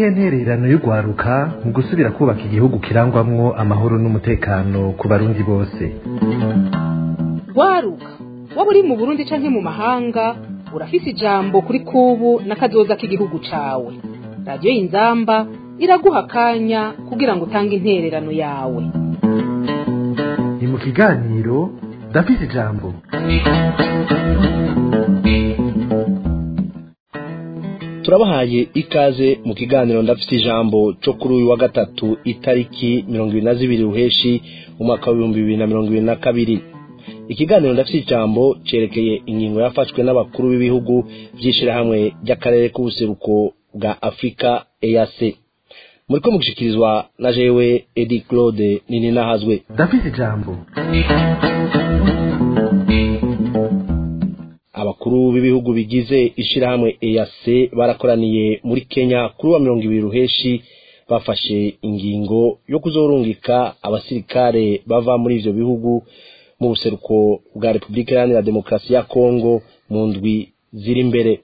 niyihe ntererano y'urwaruka mu gusubira kubaka igihugu kirangwamwo amahoro n'umutekano ku barundi bose rwaruka waba uri mu burundi canke mu mahanga urafise ijambo kuri kubu n'akazoza k'igihugu cawe radiyo y'inzamba iraguha akanya kugira ngo utange intererano yawe ni mu kiganiro ndafise ijambo turabahaye ikaze mu kiganiro ndafite ijambo cyo kuri uyu wa gatatu itariki mirongo ibiri na zibiri ruheshi umwaka w'ibihumbi bibiri na mirongo ibiri na kabiri ikiganiro ndafite ijambo cyerekeye ingingo yafashwe n'abakuru b'ibihugu by'ishyirahamwe ry'akarere k'ubuseruko bwa afurika eyase muri ko mugushyikirizwa na jewe edi claude nini nahazwe ndafise ijambo abakuru b'ibihugu bigize ishyirahamwe EAC barakoraniye muri Kenya kuri wa mirongo ibiri ruheshi bafashe ingingo yo kuzorungika abasirikare bava muri ivyo bihugu mu buseruko bwa Repubulika Iharanira Demokarasi ya Kongo mu ndwi ziri imbere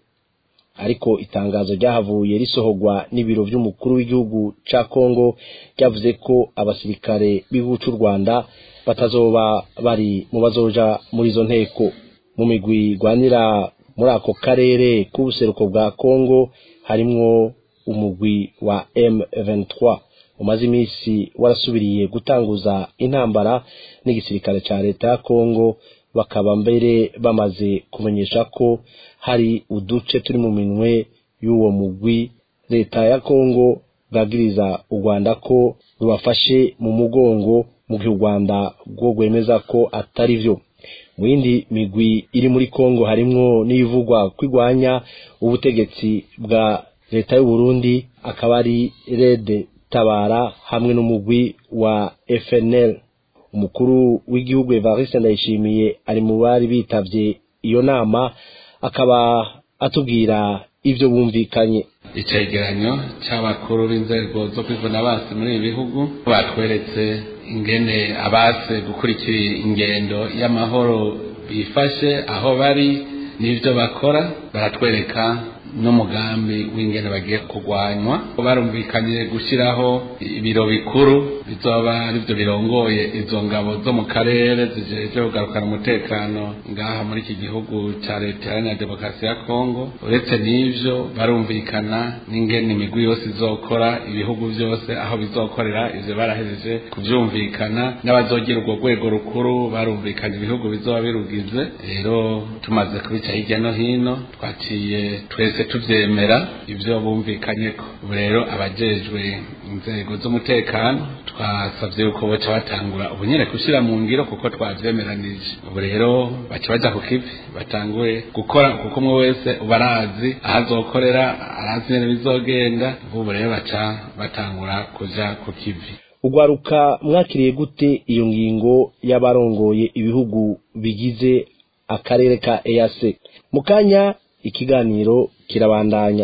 ariko itangazo ryahavuye risohorwa n'ibiro vy'umukuru w'igihugu ca Kongo ryavuze ko abasirikare b'igihugu c'u Rwanda batazoba bari mu bazoja muri izo nteko mu migwi igwanira muri ako karere k'ubuseruko bwa Kongo harimwo umugwi wa M23 umaze iminsi warasubiriye gutanguza intambara n'igisirikare ca leta ya Kongo bakaba mbere bamaze kumenyesha ko hari uduce turi mu minwe y'uwo mugwi leta ya Kongo bwagiriza u Rwanda ko rubafashe mu mugongo mu gihe u Rwanda rwo rwemeza ko atari vyo mu yindi migwi iri muri Kongo harimwo n'ibivugwa kwigwanya ubutegetsi bwa leta y'u Burundi akaba ari Red Tabara hamwe n'umugwi wa FNL umukuru w'igihugu Evariste Ndayishimiye ari mu bari bitavye iyo nama akaba atubwira ivyo bumvikanye icegeranyo c'abakuru b'inzego zo kwivuna basi muri ibi bihugu batweretse ingene abase gukurikira ingendo y'amahoro bifashe aho bari n'ivyo bakora baratwereka n'umugambi w'ingene bagiye kurwanywa barumvikanye gushyiraho ibiro bikuru bizoba aribyo birongoye izo ngabo zo mu karere zijeje kugarukana umutekano ngaha muri iki gihugu cya leta iharanira demokarasi ya kongo uretse n'ivyo barumvikana n'ingene imigwi yose izokora ibihugu byose aho bizokorera ivyo barahejeje kuvyumvikana n'abazogira urwo rwego rukuru barumvikanye ibihugu bizoba birugize rero tumaze kubica hirya no hino twaciye twese tuvyemera ivyo bumvikanyeko ubu rero abajejwe inzego z'umutekano twasavye yuko boca batangura ubu nyene gushira mu ngiro kuko twavyemeranije ubu rero baca baja ku kivi batanguye gukora kuko umwe wese uba arazi aho azokorera arazi nyene bizogenda ubu rero baca batangura kuja ku kivi ugwaruka mwakiriye gute iyo ngingo y'abarongoye ibihugu bigize akarere ka EAC mu kanya ikiganiro kirabandanya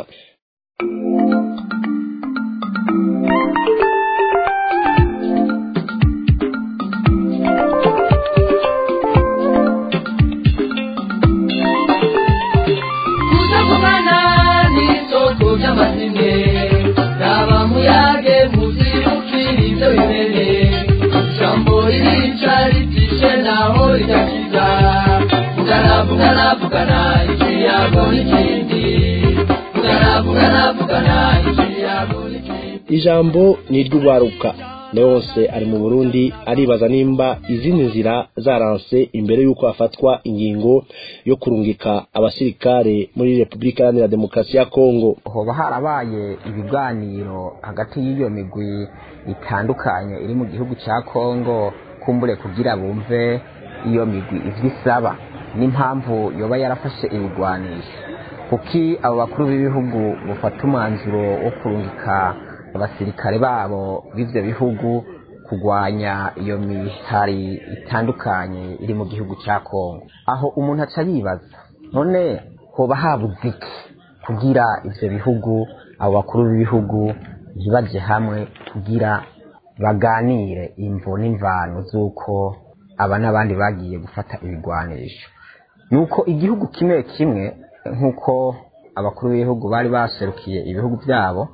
kuzagumana n'isoko ry'amazine raba muyage muzibukira ibyo bimene ijambo ririca ritishe naho rigakiza vugana vugana vugana ikiyago n'ikindi vugana vugana vugana ikiyago n'ikindi ijambo ni iry'ugwaruka leonce ari mu burundi aribaza nimba izindi nzira zaranse imbere y'uko hafatwa ingingo yo kurungika abasirikare muri repubulika iharanira demokarasi ya kongo hoba harabaye ibiganiro hagati y'iyo migwi itandukanye iri mu gihugu cya kongo kumbure kugira bumve iyo migwi ivyo isaba n'impamvu yoba yarafashe ibigwanisho kuki abo bakuru b'ibihugu bufata umwanzuro wo kurungika abasirikare babo b'ivyo bihugu kurwanya iyo mihari itandukanye iri mu gihugu cya kongo aho umuntu aca yibaza none hoba habuze iki kugira ivyo bihugu abo bakuru b'ibihugu ntibaje hamwe kugira baganire imvo n'imvano z'uko aba n'abandi bagiye gufata ibigwanisho nuko igihugu kimwe kimwe nk'uko abakuru b'ibihugu bari baserukiye ibihugu byabo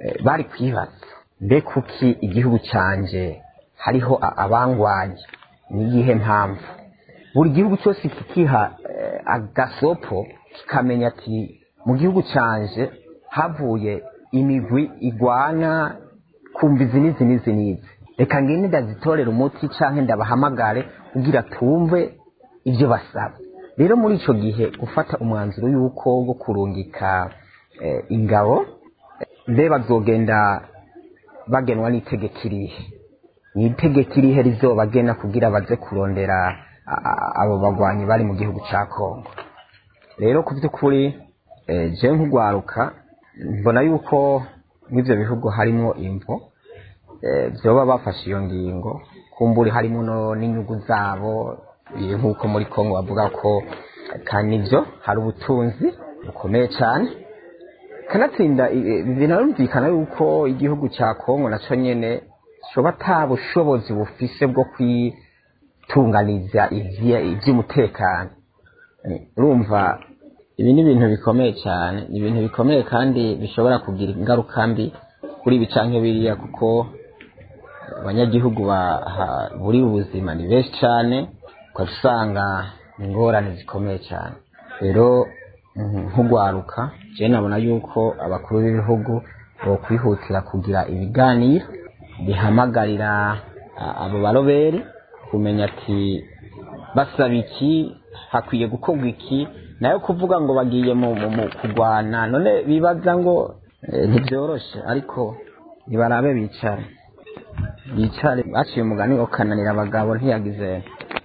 eh, bari kwibaza mbe kuki igihugu canje hariho a- abangwanya ni iyihe mpamvu buri gihugu cyose kikiha eh, agasopo kikamenya ati mu gihugu canje havuye imigwi igwana kumva izi n'izi n'izi n'izi reka ngende ndazitorera umuti canke ndabahamagare kugira tumve ibyo basaba rero muri ico gihe gufata umwanzuro y'uko wo kurungika eh, ingabo mbe bazogenda bagenwa n'itegeko irihe ni itegeko irihe rizobagena kugira baze kurondera a- a- abo bagwanyi bari mu gihugu ca kongo rero ku by'ukuri eh, je nk'ugwaruka mbona yuko mw'ivyo bihugu harimo imvo eh, vyoba bafashe iyo ngingo kumburi harimo no n'inyungu zabo biri nk'uko muri kongo bavuga ko eh, kandi nivyo hari ubutunzi bukomeye cyane kanatsinda i- i- binarumvikana yuko igihugu cya kongo naco nyene coba ata bushobozi bufise bwo kwitunganiza ivya- ivy'umutekano Eh, urumva ibi ni ibintu bikomeye cyane ni ibintu bikomeye kandi bishobora kugira ingaruka mbi kuri ibi canke biriya kuko abanyagihugu baha- buri ubuzima ni benshi cyane ukaba usanga ingorane zikomeye cyane rero mhm, nk'ugwaruka je nabona yuko abakuru b'ibihugu bokwihutira kugira ibiganiro bihamagarira a- abo baroberi kumenya ati basaba iki hakwiye gukorwa iki nayo kuvuga ngo bagiye mu, mu, mu kurwana none bibaza ngo eh, ntibyoroshe ariko nibarabe bicare bicare baciye umugani wo kananira abagabo ntiyagize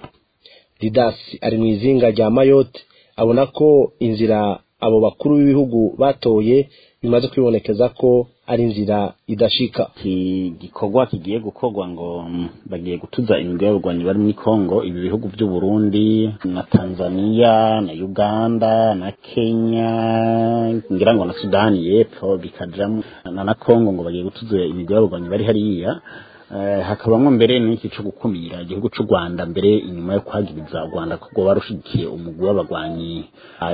didasi ari mu izinga rya mayotte abona ko inzira abo bakuru b'ibihugu batoye bimaze kwibonekeza ko ari inzira idashika iki gikorwa kigiye gukorwa ngo mm, bagiye gutuza imigwi y'abarwanyi bari muri Kongo ibi bihugu by'u Burundi na Tanzania na Uganda na Kenya ngira ngo na Sudani y'epfo bikajamo na na Kongo ngo bagiye gutuza imigwi y'abarwanyi bari hariya Eh, hakabamwo mbere n'iki cyo gukumira igihugu cy'u Rwanda mbere inyuma yo kwagiriza u Rwanda ko rwoba rushigikiye umugwi w'abarwanyi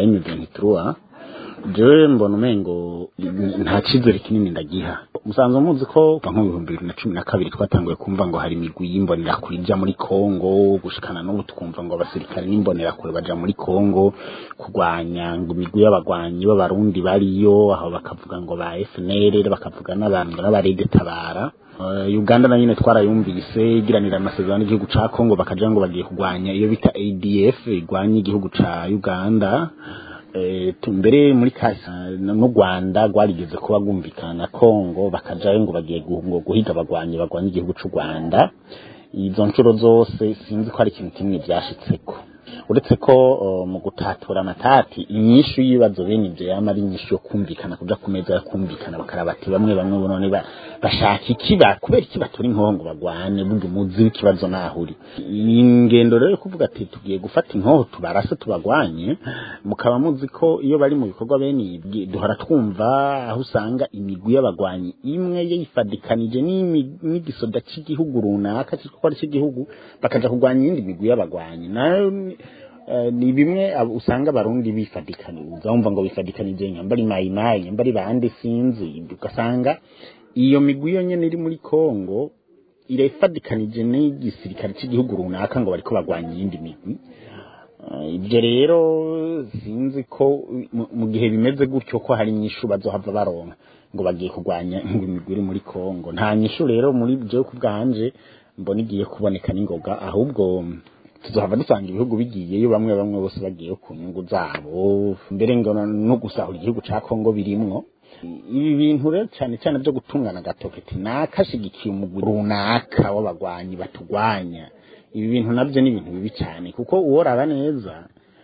M23 jewe mbona umengo nta cyizere kinini ndagiha musanzwe muzi ko kuva nko mu bihumbi bibiri na cumi na kabiri twatanguye kumva ngo hari imigwi y'imbonerakure ijya muri kongo gushikana n'ubu tukumva ngo abasirikare n'imbonerakure baja muri kongo kurwanya ngo imigwi y'abagwanyi b'abarundi bariyo aho bakavuga ngo ba fnr bakavuga n'abantu n'abarede tabara Eh, uganda na nyine twarayumvise igiranira amasezerano n'igihugu ca kongo bakaja ngo bagiye kurwanya iyo bita adf igwanya igihugu ca uganda Eh, tu- mbere muri kasa n'u Rwanda rwarigeze kuba rwumvikana na Kongo bakajayo ngo bagiye gu- ngo guhiga abagwanyi bagwanya igihugu cy'u Rwanda izo nshuro zose sinzi ko ari ikintu kimwe byashitseko uretse ko uh, mu gutatura amatati inyishu y'ibibazo bene ibyo yama ari inyishu yo kumvikana kuja ku meza yo kumvikana bakaraba ati bamwe bamwe none ba- bashaka iki ba kubera iki batura inkoho ngo bagwane burya umuzi w'ikibazo naho uri iyi ngendo rero yo kuvuga ati tugiye gufata inkoho tubarase tubagwanye mukaba muzi ko iyo bari mu bikorwa bene ibi duhora twumva aho usanga imigwi y'abagwanyi imwe yifadikanije n'imi- n'igisoda cy'igihugu runaka cyitwa ko ari cy'igihugu bakaja kurwanya iyindi migwi y'abagwanyi nayo ni- eh, ni bimwe abo usanga abarundi bifadikanije wumva ngo bifadikanije nyambari mayimayi nyambari bande sinzi ugasanga iyo migwi yo nyene iri muri Kongo irafadikanije n'igisirikare cy'igihugu runaka ngo bariko bagwanya iyindi migwi Eh, ibyo rero sinzi ko mu- mu gihe bimeze gutyo ko hari inyishu bazohava baronka ngo bagiye kurwanya ngo imigwi iri muri Kongo nta nyishu rero muri byo ku bwanje mbona igiye kuboneka n'ingoga ahubwo tuzohava dusanga ibihugu bigiyeyo bamwe bamwe bose bagiye ku nyungu zabo mbere ngo no gusahura igihugu ca Kongo birimwo ibi bintu rero cyane cyane byo gutungana agatoketi nakashigikiye umugwi runaka w'abagwanyi batugwanya ibi bintu nabyo ni ibintu bibi cyane kuko uworaba neza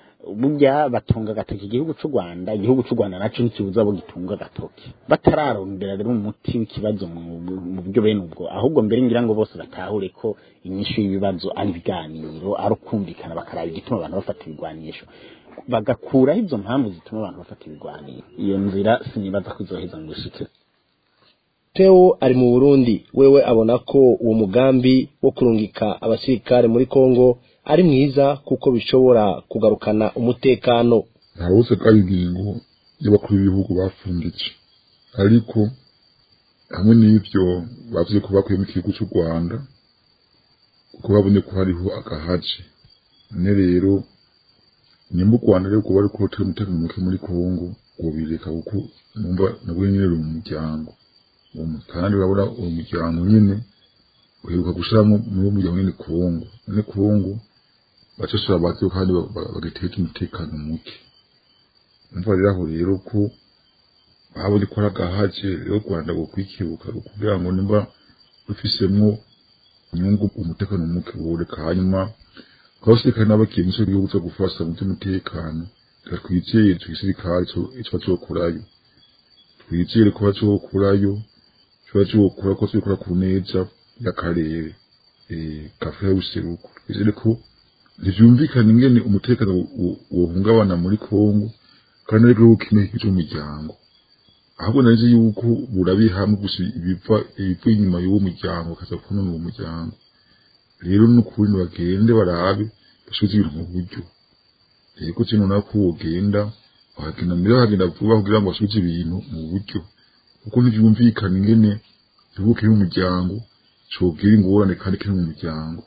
burya batunga agatoki igihugu cy'u Rwanda igihugu cy'u Rwanda naco ntikibuza abo gitunga agatoki batararondera rero umuti w'ikibazo mu mu buryo bene ubwo ahubwo mbere ngira ngo bose batahure ko inyishu y'ibibazo ari ibiganiro ari ukumvikana bakaraba igituma abantu bafata ibigwanisho bagakuraho izo mpamvu zituma abantu bafata ibigwaniro iyo nzira sinibaza ko izoheza ngo ishike Theo ari mu Burundi wewe abona ko uwo mugambi wo kurungika abasirikare muri Kongo ari mwiza kuko bishobora kugarukana umutekano nta wose ko ari ingingo y'abakuru b'ibihugu bafunditse ariko hamwe n'ivyo bavuze ko bakuyemo igihugu c'u rwanda kuko babonye ko hariho agahaje none rero nimba u rwanda rero kuba ariko rutari umutekano muke muri kongo ngo bireka kuko numva nabwo nyene ruri mu muryango uwo mu- kandi urabona uwo muryango nyene uheruka gushiramo muri uwo muryango nyene kongo none kongo bacashura bazi kandi ba- ba- bagateka umutekano muke umva rero aho rero ko babonye ko ari agahaje rero u rwanda gukwikibuka kugira ngo nimba rufisemwo inyungu umutekano muke woreka hanyuma abasirikare n'abakiye mu gihugu cyo gufasha mu by'umutekano reka twizeye igisirikare ico bazokurayo twizere ko bazokurayo ico bazokura ko bazokura ku neza y'akarere eh, kafurika y'ubuseruko twizere ko ntivyumvikana ingene umutekano wo- wo- wohungabana muri kongo kandi ariko kimwe cy'umuryango ahubwo nari nzi yuko burabiye hamwe gusa ibiva ibiva inyuma y'uwo muryango bakaza kunona uwo muryango rero n'ukuri bagende barabe basubize ibintu mu buryo rero kino nako wogenda wagenda mbere wagenda vuba kugira ngo basubize ibintu mu buryo kuko ntibyumvikana ingene igihugu kiri mu muryango cobwira ingorane kandi kiri mu muryango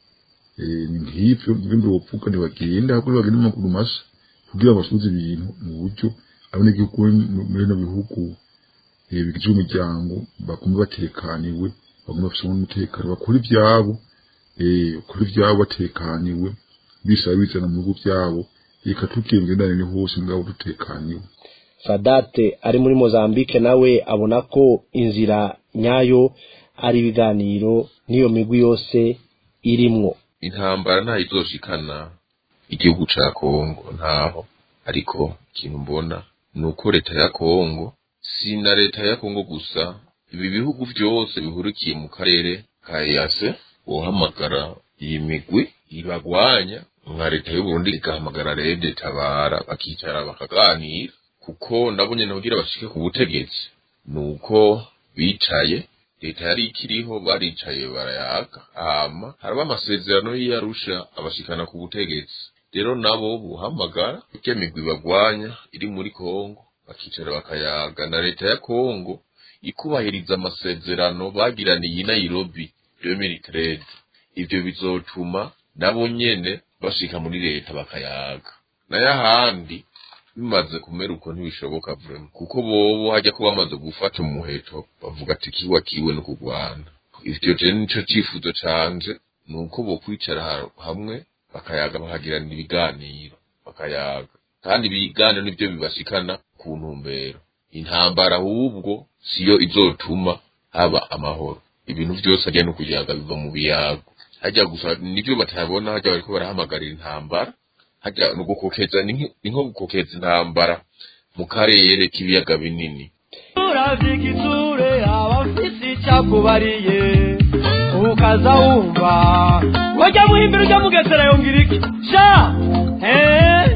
Eh, ni nk'ivyo ibindi wovuga ntibagenda ahubwo ntibagenda mu maguru masa kugira ngo basubize ibintu mu buryo abanyagihugu muri bino bihugu eh, bigize umuryango bagume batekaniwe bagume bafise umutekano bakora ivyabo eh, bakora ivyabo batekaniwe bisaba bizana mu bihugu vyabo reka tugiye imigenderanire hose ngabo dutekaniwe sadate ari muri mozambique nawe abona ko inzira nyayo ari ibiganiro n'iyo migwi yose irimwo intambara ntayo izoshikana igihugu ca kongo ntaho ariko ikintu mbona ni uko leta ya kongo si na leta ya kongo gusa ibi bihugu vyose bihurikiye mu karere ka ease wohamagara iyi migwi ibagwanya nka leta y'uburundi igahamagara rede tabara bakicara bakaganira kuko nabo nyene kugira bashike ku butegetsi ni uko bicaye leta yari ikiriho baricaye barayaga hama haraba amasezerano y'iyarusha abashikana ku butegetsi rero nabo buhamagara irya migwi bagwanya iri muri kongo bakicara bakayaga na leta ya kongo ikubahiriza amasezerano bagiraniye i nairobi 2013 ivyo bizotuma nabo nyene bashika muri leta bakayaga nayo ahandi bimaze kumera uko ntibishoboka vrema kuko bobo hajya ko bamaze gufata umuheto bavuga ati kiwa kiwe no kurwana ivyo je nico cifuzo canje ni uko bokwicara ha- hamwe bakayaga bakagirana ibiganiro bakayaga kandi ibiganiro nivyo bibashikana ku ntumbero intambara ahubwo siyo izotuma haba amahoro ibintu vyose ajya no kuyaga biva mu biyago hajya gusa nivyo batabona hajya bariko barahamagarira intambara hajya no gukokeza ni nki- ni nko gukokeza intambara mu karere k'ibiyaga binini uravika isure abafise icyakubariye ukaza wumva wajya muhimbira ujya mugesera yongera iki sha eh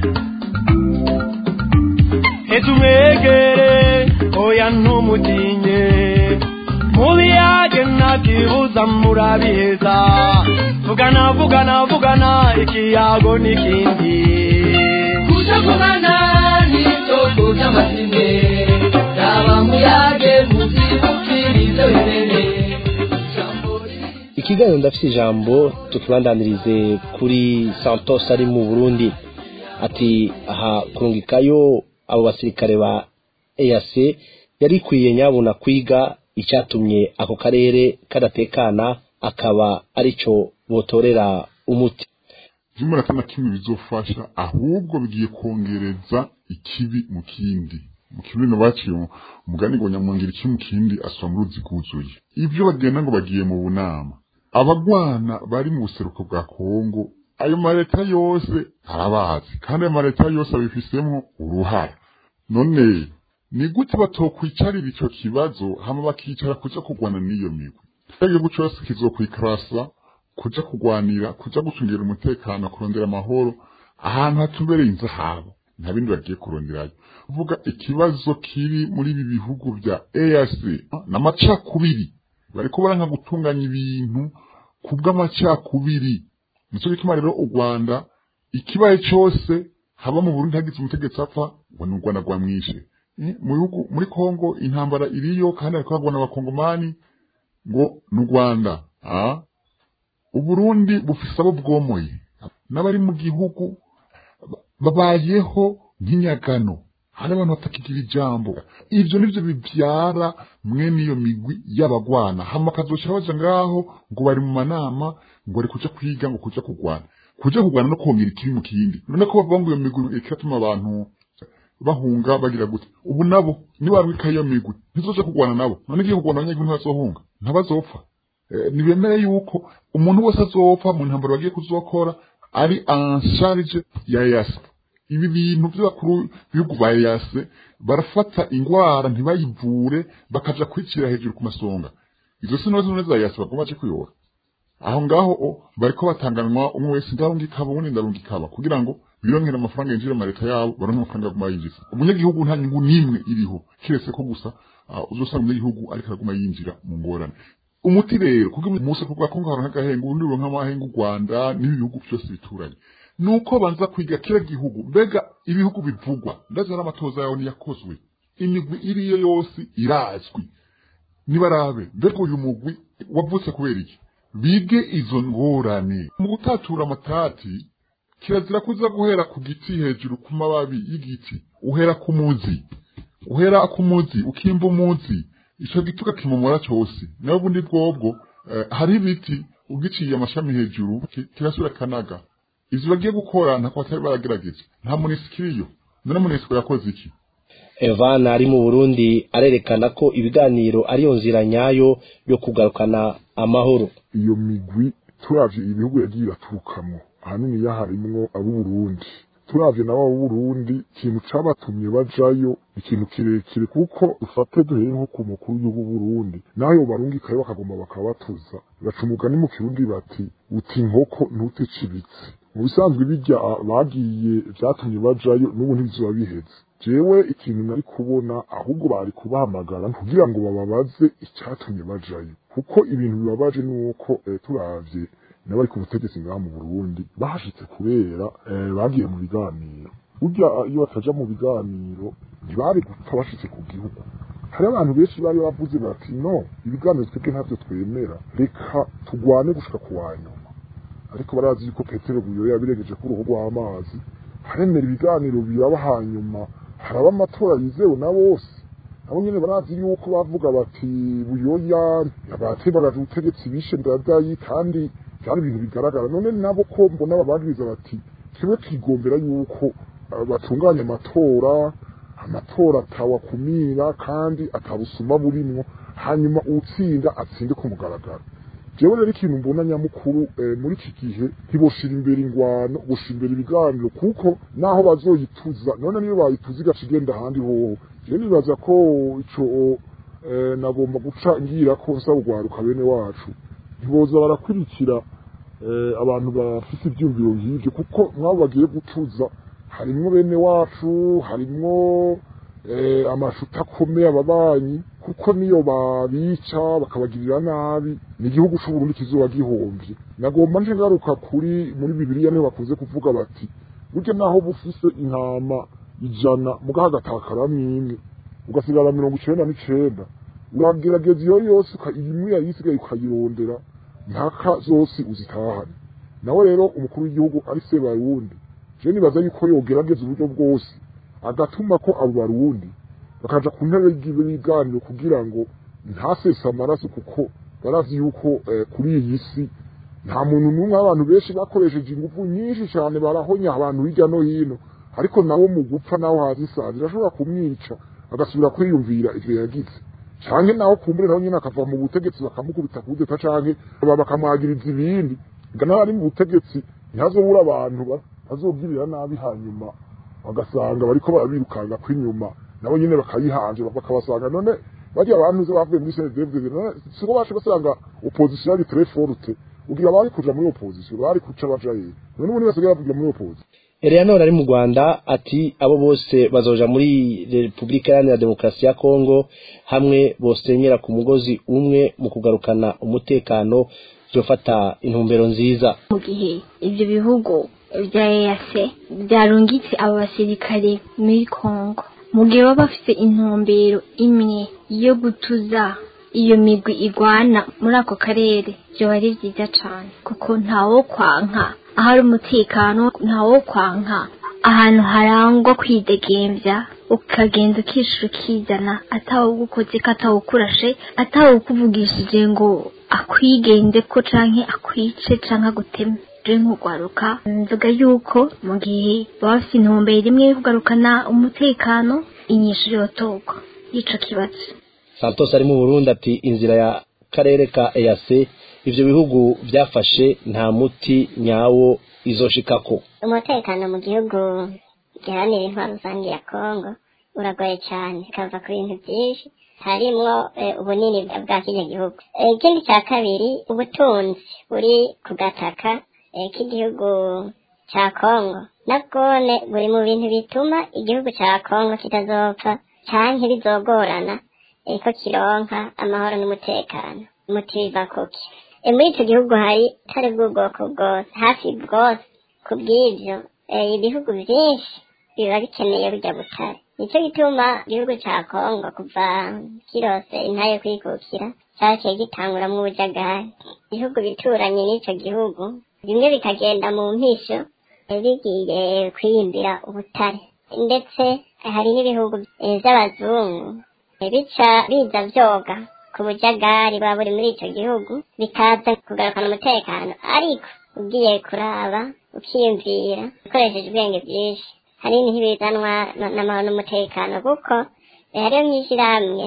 etumwegere oya ntumutinye mubiyage ntakibuza murabiheza vugana vugana vugana ikiyago n'ikindi kutavugana n'isoko ry'amazine yaba muyage muzibukirize bimene ikiganiro ndafite ijambo tukibandanirize kuri santos ari mu burundi ati aha kurungikayo abo basirikare ba eac yari ikwiye nyabuna kwiga icyatumye ako karere kadatekana akaba arico botorera umuti zimwe na kimwe bizofasha ahubwo bigiye kongereza ikibi mu kindi mu kirundi baciye umugani ngo nyamwongera iki mu kindi asoma mu ruzi rwuzuye ibyo bagenda ngo bagiye mu bunama abagwana bari mu buseruko bwa kongo ayo maleta yose arabazi kandi ayo maleta yose abifisemo uruhara none ni gute batokwicarira ico kibazo hama bakicara kuja kurwana n'iyo migwi igihugu cose kizokwikarasa kuja kurwanira kuja gucungira umutekano kurondera amahoro ahantu hatumbereye inzahabo nta bindi bagiye kuronderayo uvuga ikibazo kiri muri ibi bihugu vya EAC n'amacakubiri bariko baranka gutunganya ibintu kubw'amacakubiri nico gituma rero u Rwanda ikibaye cose haba mu Burundi hagize umutegetsi apfa ngo ni u Rwanda rwamwishe Eh, mu bihugu muri Kongo intambara iriyo kandi ariko hagwana abakongomani ngo n'u Rwanda ah Uburundi bufise abo bwomoye n'abari mu gihugu ba- babayeho nk'inyagano hari abantu batakigira ijambo ivyo nivyo bivyara mwene iyo migwi y'abagwana hama kazoca baja ngaho ngo bari mu manama ngo bari kuja kwiga ngo kuja kurwana kuja kurwana no kongera ikibi mu kindi none ko bavuga ngo iyo migwi ikiratuma abantu bahunga bagira gute ubu nabo nibarwika iyo migwi ntizoja kurwana nabo none igiye kurwana abanyagihugu ntibazohunga ntabazopfa Eh, nibemere yuko umuntu wese azopfa mu ntambaro bagiye kuzokora ari en charge ya yasa ibi bintu by'abakuru b'ibihugu ba yase barafata ingwara ntibayivure bakaja kwicira hejuru ku masonga izo si nazo neza yase bagomba baje kuyora aho ngaho o bariko batanganwa umwe wese ndarungikaba ubundi ndarungikaba kugira ngo birongere amafaranga yinjira mu leta yabo baronke amafaranga aguma yinjiza umunyagihugu nta nyungu n'imwe iriho kiretse ko gusa uh, uzosanga umunyagihugu ariko araguma yinjira mu ngorane umuti rero kuko umunsi kuvuga ko ngaho nk'agahenga ubundi uronka amahenga u Rwanda n'ibihugu byose bituranye nuko banza kwiga kira gihugu mbega ibihugu bivugwa ndazi hari amatoza yawe niyakozwe imigwi iriyo yose irazwi nibarabe mbega uyu mugwi wavutse kubera iki bige izo ngorane mu gutatura amatati kirazira kuza guhera ku giti hejuru ku mababi y'igiti uhera ku muzi uhera ku muzi ukimba umuzi ico giti ukakimomora cyose nawe ubundi bwobwo eh, hari ibiti ugiciye amashami hejuru ki- kirasubira kanaga ivyo bagiye gukora ntako batari baragerageje nta munisiko none munisiko yakoze iki Evan ari mu Burundi arerekana ko ibiganiro ariyo nzira nyayo yo kugarukana amahoro iyo migwi turavye ibihugu yagiye iraturukamwo ahanini yaharimwo ab'uburundi turavye nabo ab'uburundi ikintu cabatumye bajayo ikintu kirekire kuko ufate duhere nko ku mukuru w'igihugu Burundi nayo barungikayo bakagomba bakabatuza baca umugani mu kirundi bati uti inkoko ntuticibitse mu bisanzwe bijya bagiye vyatumye bajayo n'ubu ntibizoba biheze jewe ikintu nari kubona ahubwo bari kubahamagara kugira ngo bababaze icyatumye bajayo kuko ibintu bibabaje nuko eh, turavye n'abari ku butegetsi ngaha mu Burundi bahashitse kubera eh, bagiye mu biganiro burya iyo bataja mu biganiro ntibari gupfa bashitse ku gihugu hari abantu benshi bari bavuze bati no ibiganiro twebwe ntabyo twemera reka tugwane gushika ku wa nyuma ariko barazi yuko petero buyoya yabiregeje ku ruhu rw'amazi haremera ibiganiro biraba hanyuma haraba amatora yizewe na bose nabo nyene barazi yuko bavuga bati buyoya abatebagaje ubutegetsi bishe ndadayi kandi byari ibintu bigaragara none nabo ko mbona bababwiriza bati twebwe twigombera yuko uh, batunganya amatora amatora atawakumira kandi atabusuma burimwo hanyuma uwutsinda atsinde ku mugaragaro jewe rero ikintu mbona nyamukuru eh, muri iki gihe ntiboshira imbere ingwano boshira imbere ibiganiro kuko naho bazoyituza none niyo bayituza igaca igenda ahandi hoho jewe nibaza ko ico eh, nagomba guca ngira ko nsaba urwaruka bene wacu ntiboza barakurikira eh, abantu bafite ivyumviro nk'ivyo kuko mwabo bagiye gutuza harimwo bene wacu harimwo eh, amashuti akomeye ababanyi kuko niyo babica bakabagirira nabi ni igihugu c'uburundi kizoba gihomvye nagomba nje ngaruka kuri muri bibiliya niho bakunze kuvuga bati burya naho bufise intama ijana muga hagatakaramo imwe ugasigara mirongo icenda n'icenda uragerageza iyo yose uka- imwe yayisigaye ukayirondera mpaka zose uzitahane nawe rero umukuru w'igihugu ari se barundi je nibaza yuko yogerageza uburyo bwose agatuma ko abo barundi bakaja ku ntebe y'ibiganiro kugira ngo ntasese amaraso kuko barazi yuko eh, kuri iyi si nta muntu n'umwe abantu benshi bakoresheje ingufu nyinshi cyane barahonya abantu hirya no hino ariko nawe mu gupfa naho haza isazi irashobora kumwica agasubira kwiyumvira ivyo yagize canke naho kumbure naho nyene akava mu butegetsi bakamukubita kudeta canke baba bakamwagiriza ibindi nga naho ari mu butegetsi ntihazobura abantu ba- bazogirira nabi hanyuma bagasanga bariko barabirukanga kw'inyuma nabo nyene bakayihanje bakabasanga none barya abantu ze bavuye muri CNDD none siko bashe basanga opposition ari très forte ugira bari kuja muri opposition bari kuca baja yeye none ubu basigaye bavugira muri opposition Eleanor ari mu Rwanda ati abo bose bazoja muri Republika Iharanira Demokarasi ya Kongo hamwe bosenyera ku mugozi umwe mu kugarukana umutekano byofata intumbero nziza mu gihe ibyo bihugu bya EAC byarungitse abo basirikare muri Congo mu gihe baba bafite intumbero imwe yo gutuza iyo migwi igwana muri ako karere byoba ari byiza cyane kuko ntawo kwanka ahari umutekano ntawo kwanka ahantu harangwa kwidegembya ukagenda ukishura ukizana atawugukoze ko atawukurashe atawukuvugishije ngo akwigende ko canke akwice canke aguteme rero nk'ugwaruka nvuga yuko mu gihe baba bafite intumbero imwe yo kugarukana umutekano inyishu yotorwa y'ico kibazo santos ari mu burundi ati inzira ya karere ka EAC ivyo bihugu byafashe nta muti nyawo izoshikako umutekano mu gihugu giharanira intwaro rusange ya kongo uragoye cyane kava ku bintu byinshi harimwo eh, ubunini bwa kino gihugu Eh, ikindi cya kabiri ubutunzi buri ku gataka eh, k'igihugu cya kongo nabwone buri mu bintu bituma igihugu cya kongo kitazopfa canke bizogorana eh, ko kironka amahoro n'umutekano muti biva kuki Eh, muri ico gihugu hari tari bw'ubwoko bwose hafi bwose ku bw'ivyo eh, ibihugu vyinshi biba bikeneye burya butare nicyo gituma igihugu ca kongo kuva kirose intaye kwikukira caciye gitanguramwo ubujagari ibihugu bituranye n'ico gihugu bimwe bikagenda mu mpisho eh, bigiye kwiyimbira ubutare ndetse hari n'ibihugu eh, vy'abazungu eh, bica biza vyoga ku bujagari buba buri muri ico gihugu bikaza kugarukana umutekano ariko ugiye kuraba ukiyumvira ukoresheje ubwenge bwinshi hanini ntibizanwa na- n'amahoro n'umutekano kuko eh, hariyo mw'ishirahamwe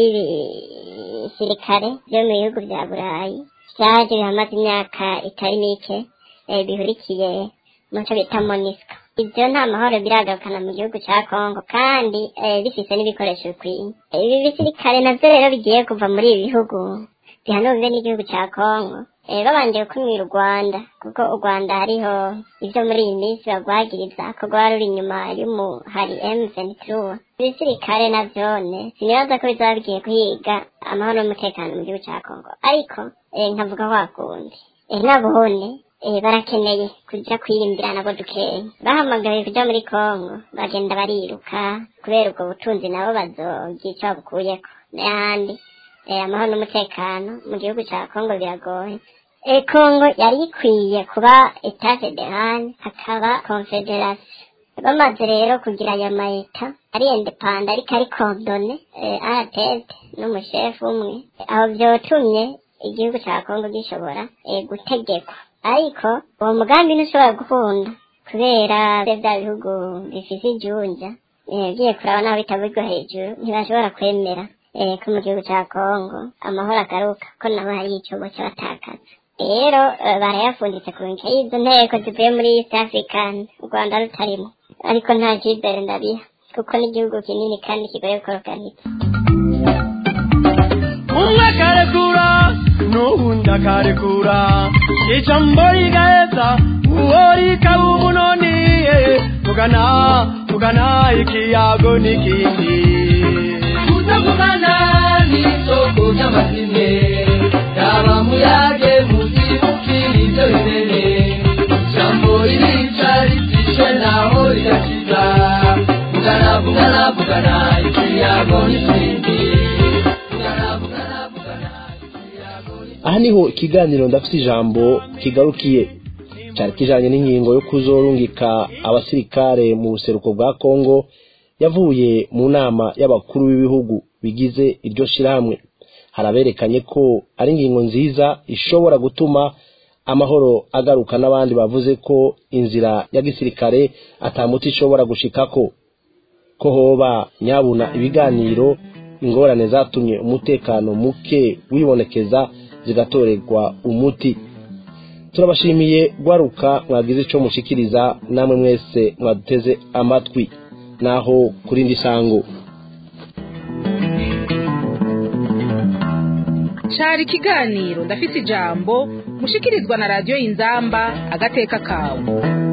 ry'ibisirikare vyo mu bihugu vya burayi vyaje bihamaze imyaka itari mike eh, bihurikiye muco bita monisco ivyo nta mahoro biragarukana mu gihugu ca kongo kandi eh, bifise n'ibikoresho bikwiye ibi bisirikare navyo rero bigiye kuva muri ibi bihugu bihanurwe n'igihugu ca kongo eh, babanje gukumira u rwanda kuko u rwanda hariho ivyo muri iyi minsi bagwagiriza ko rwari ruri inyuma y'umuhari m23 ibisirikare navyone sinibaza ko bizaba bigiye guhiga amahoro n'umutekano mu gihugu ca kongo ariko eh, nkavuga wakundi eh, nabone eh, barakeneye kuja kwiyimbira nabo dukeya bahamagaye kuja muri kongo bagenda bariruka kubera ubwo butunzi nabo bazogira ico babukuyeko n'ayandi eh, amahoro n'umutekano mu gihugu ca kongo biragoye eh, kongo yari ikwiye kuba etat federal hakaba confederation bamaze rero kugira aya maeta ari indepanda ariko ari kondone eh, aratete n'umushefu umwe aho vyotumye igihugu ca kongo gishobora eh, gutegekwa ariko uwo mugambi ntushobora gukunda kubera vya bihugu bifise ijunja eh, ugiye kuraba naho bitabirwa hejuru ntibashobora kwemera eh, ko mu gihugu ca kongo amahoro agaruka ko nabo hari icobo c'abatakaza rero eh, barayafunditse ku nce y'izo nteko zivuye muri east african u rwanda rutarimo ariko nta cizere ndabiha kuko n'igihugu kinini kandi kigoye gukorokanitsa umwe akarekura n'uwundi akarekura ijambo rigaheza uwo rikaba umunoni eh, tugana tugana ikiyago n'ikindi kutavugana n'isoko ry'amazine yaba muyage muzibukira ibyo bimene ijambo ririca ritishe naho rigakiza vugana vugana vugana ikiyago n'ikindi aha niho ikiganiro ndafite ijambo kigarukiye cyari kijanye n'ingingo yo kuzorungika abasirikare mu buseruko bwa kongo yavuye mu nama y'abakuru b'ibihugu bigize iryo shirahamwe haraberekanye ko ari ingingo nziza ishobora gutuma amahoro agaruka n'abandi bavuze ko inzira ya gisirikare atamuti ishobora gushikako ko hoba nyabuna ibiganiro ingorane zatumye umutekano muke wibonekeza zigatorerwa umuti turabashimiye gwaruka mwagize ico mushikiriza namwe mwese mwaduteze amatwi naho kuri ndi sango cari ikiganiro ndafise ijambo mushikirizwa na radiyo inzamba agateka kawe